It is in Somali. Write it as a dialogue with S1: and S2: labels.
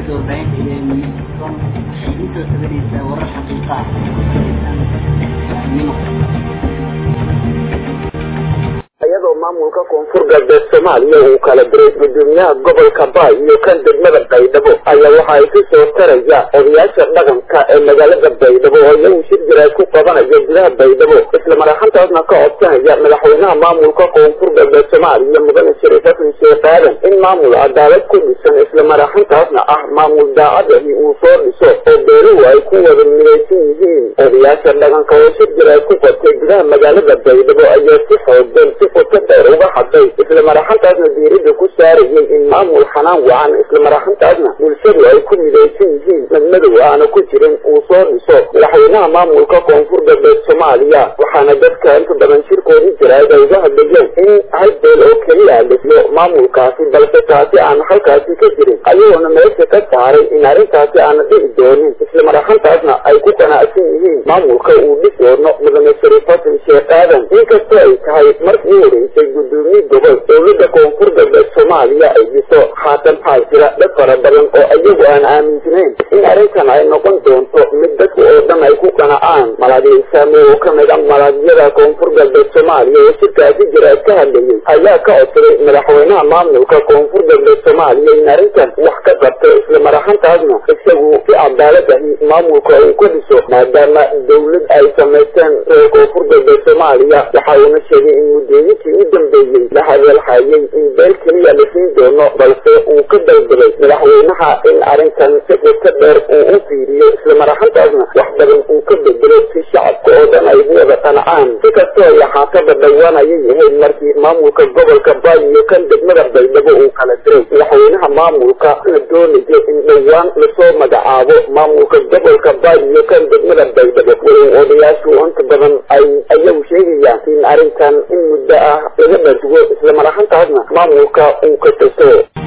S1: idaacadda warbaahinta iyo minson waxay intoo sabaraysaa warar xaqiiqa ah nimo
S2: iyadoo maamulka koonfur galbeed soomaaliya uu kala diray gudoomiyaha gobolka baay iyo kan degmada baydhabo ayaa waxa ay ku soo taraya odayaasha dhaqanka ee magaalada baydhabo oo iyagu shir jiraad ku qabanaya gudaha baydhabo isla maraxantaasna ka codsanaya madaxweynaha maamulka koonfur galbeed soomaaliya mudane shariif xasan sheekh aadan in maamul cadaalad ku dhisan isla maraxantaasna ah maamul daacadahi uu soo dhiso oo beeluhu ay ku wada midaysan yihiin odayaasha dhaqanka oo shir jiraad ku qabtay gudaha magaalada baydhabo ayaa si xoogan si qoto dheer uga hadlay isla maraxantaasna diirada ku saarayay in maamul xanaan wacan isla maraxantaasna bulshadu ay ku midaysan yihiin madmadow aana ku jirin uu soo dhiso madaxweynaha maamulka koonfur galbeed soomaaliya waxaana dadka inta badan shirkoodii jiraad ay uga hadlayeen in hal beel oo keliya dhisyo maamulkaasi balse taasi aan halkaasi ka jirin ayagoona meesha ka saaray in arrintaasi aana dhici doonin isla maraxantaasna ay ku qanacsan yihiin maamulka uu dhis doono mudane shariif xasan sheekh aadan inkastoo ay tahay markii horeysay gudoomiye gobol dowladda koonfur galbeed soomaaliya ay dhiso haatan waxaa jira dad fara badan oo iyagu aan aaminsanayn in arrintan ay noqon doonto mid dadku oo dhan ay ku qanacaan malaadiyeysaamo oo ka mid a malaadyada koonfur galbeed soomaaliya oo shirkaasi jiraad ka hadlayay ayaa ka codsaday madaxweynaha maamulka koonfur galbeed soomaaliya in arrintan wax ka qabto isla maraxantaasna isagu si cadaaladahi maamulka uu ka dhiso maadaama dowlad ay samaysteen reer koonfur galbeed soomaaliya waxa uuna sheegay in muddooyinkii u dambeeyey la hadalhayay in beel keliya la siin doono balse uu ka dalbaday madaxweynaha in arrintan si qoto dheer uu u fiiriyo isla maraxantaasna wax badan uu ka bedelo si shacabka oo dhan ay ugu wada qanacaan si kastoo ay ahaataba dhowaan ayay ahayd markii maamulka gobolka baay iyo kan degmada baydhabo uu kala diray madaxweynaha maamulka la doonayo in dhowaan lasoo magacaabo maamulka gobolka baay iyo kan degmada baydhabo walow odayaashu inta badan ay ayagu sheegayaan in arrintan in muddo ah laga dharsugo isla maraxantaasna maamulka uu ka taso